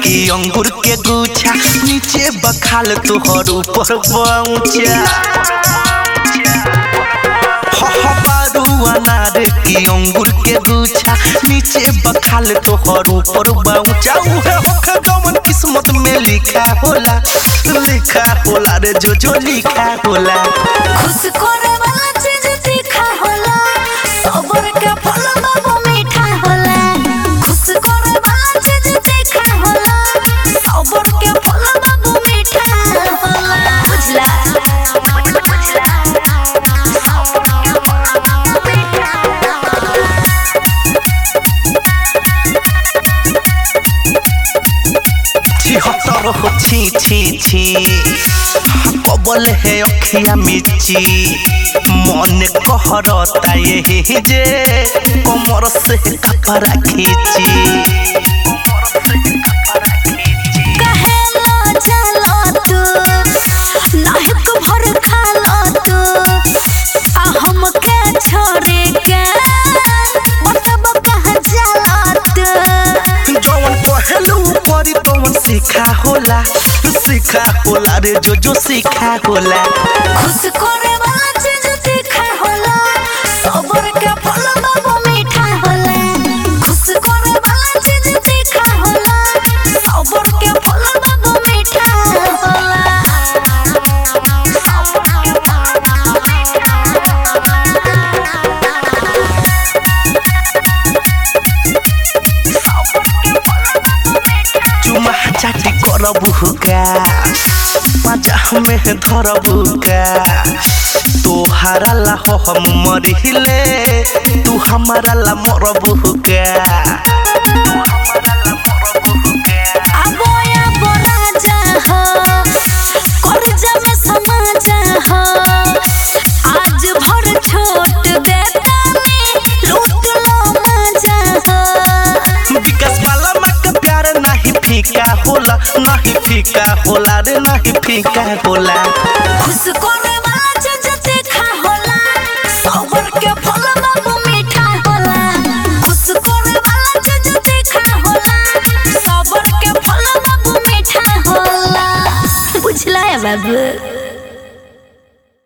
की अंगूर के गुच्छा नीचे बखाल तोहर ऊपर पहुंचा बारू अनार की अंगूर के गुच्छा नीचे बखाल तोहर ऊपर पहुंचा उहे होखे जवन किस्मत में लिखा होला लिखा होला रे जो जो लिखा होला खुश करे वाला चीज तीखा होला सबर के फल बाबू मीठा होला खुश करे वाला चीज तीखा होला सबर के फल बाबू मीठा होला बुझला बुझला छिहत्तर हो छी छी छी कबल है अखिया मिची मन कहरता यही जे कमर से कपड़ा खींची कहेला चलो तू नाहक भर खालो तू आ हमके छोड़े के मतलब कहाँ चलो तू जवन पहलू परी तवन सीखा होला सीखा होला रे जो जो सीखा होला खुश करे वाला चीज तीखा होला सबर के फल बाबू मीठा होला खुश करे वाला चीज तीखा होला सबर के फल बाबू मीठा होला चुमा चाटी करबू का पाचा में धरबू का तोहारा ला हो हम मरिले तू हमारा ला मरबू का आबो आबो राजा हो कर्जा में समा जा हो आज भर छोट देतानी लूट लो मजा हो विकास वाला माँ का प्यार नहीं फीका होला नहीं फीका होला रे नहीं फीका होला खुश करे वाला चीज तीखा होला सबर के फल बाबू मीठा होला खुश करे वाला चीज तीखा होला सबर के फल बाबू मीठा होला बुझला है बाबू